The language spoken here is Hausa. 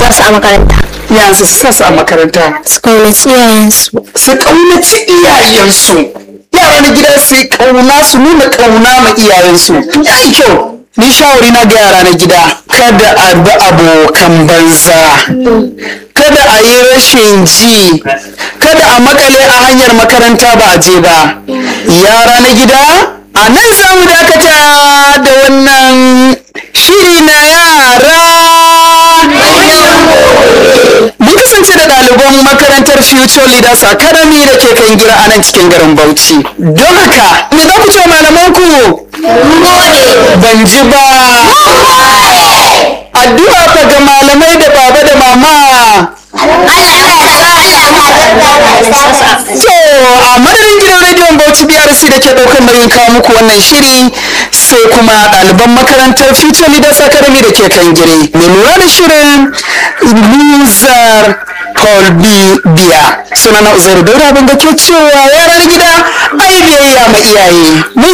sa su a makaranta yanzu su sa su a makaranta su kaunaci iyayensu su kaunaci iyayensu yara na gida su yi kauna su nuna kauna ma iyayensu ya yi kyau ni shawari na ga yara na gida kada a bi abokan banza kada a yi rashin ji kada a makale a hanyar makaranta ba a je ba yara na gida a nan za mu dakata da wannan shiri na yara Mun kasance da ɗaliban makarantar Future Leaders Academy da ke kan gira a nan cikin garin Bauchi. Don haka, me za ku ce malamanku? Ban ji ba. Addu'a fa ga malamai da baba da mama. To, a madadin gidan rediyon Bauchi BRC da ke ɗaukar nauyin kawo muku wannan shiri sai kuma ɗaliban makarantar Future Leaders Academy da ke kan gire. Mai lura da shirin Luzar Colby Biya. Sunana Uzairu Daura ban ga ke cewa yaran gida ai biyayya ma iyaye. Mun